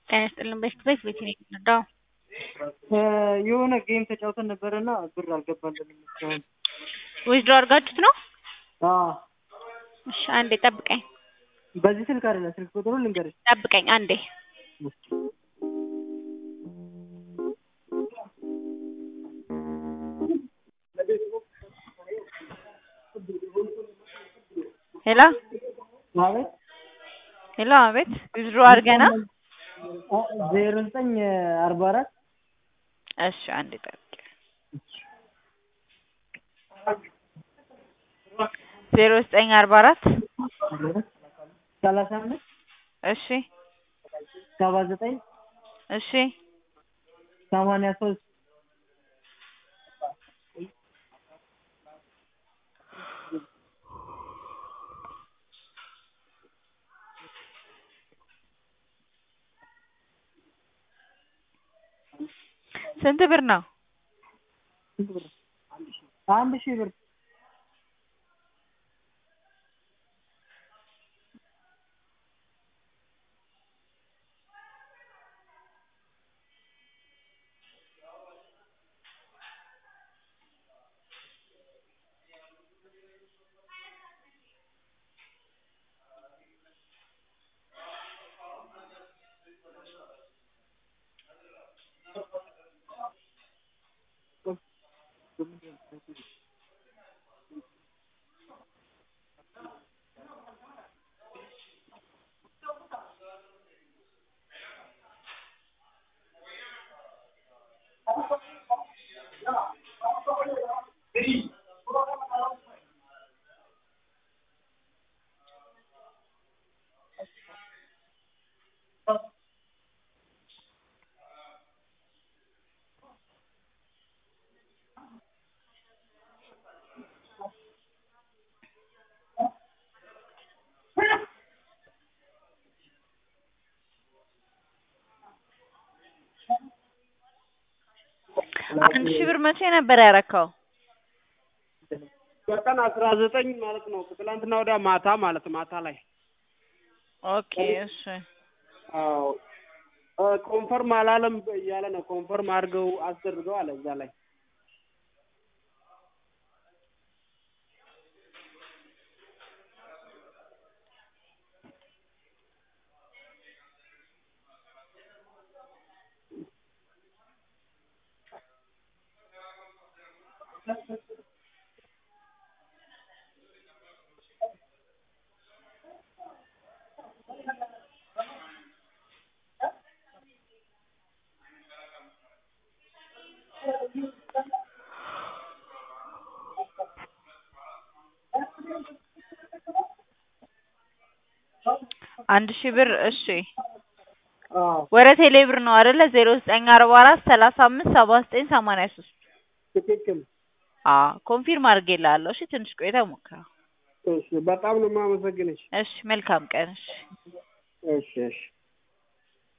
ጤና ይስጥልን በሽት ቤት ቤት ነው የምንረዳው? የሆነ ጌም ተጫውተን ነበረና ብር አልገባልንም እስካሁን። ዊዝድሮ አድርጋችሁት ነው? አዎ እሺ አንዴ ጠብቀኝ በዚህ ስልክ አይደለም፣ ስልክ ቁጥሩ ልንገርሽ። ጠብቀኝ አንዴ ሄሎ አቤት ሄሎ አቤት ዊዝድሮ አድርገና ዜሮ ዘጠኝ አርባ አራት እሺ አንዴ ጠብቀኝ ዜሮ ዘጠኝ አርባ አራት ሰላሳ አምስት እሺ ሰባ ዘጠኝ እሺ ሰማንያ ሶስት ስንት ብር ነው? አንድ ሺህ ብር አንድ ሺህ ብር መቼ ነበር ያረካው? በቀን አስራ ዘጠኝ ማለት ነው። ከትላንትና ወዲያ ማታ ማለት ማታ ላይ ኦኬ እሺ አዎ ኮንፈርም አላለም እያለ ነው። ኮንፈርም አድርገው አስደርገው አለ እዛ ላይ አንድ ሺህ ብር እሺ አዎ ወደ ቴሌ ብር ነው አይደለ? ዜሮ ዘጠኝ አርባ አራት ሰላሳ አምስት ሰባ ዘጠኝ ሰማንያ ሶስት ትክክል። አዎ ኮንፊርም አድርጌልሃለሁ። እሺ ትንሽ ቆይተህ ሞክረው። እሺ በጣም ነው የማመሰግንሽ። እሺ መልካም ቀን። እሺ እሺ እሺ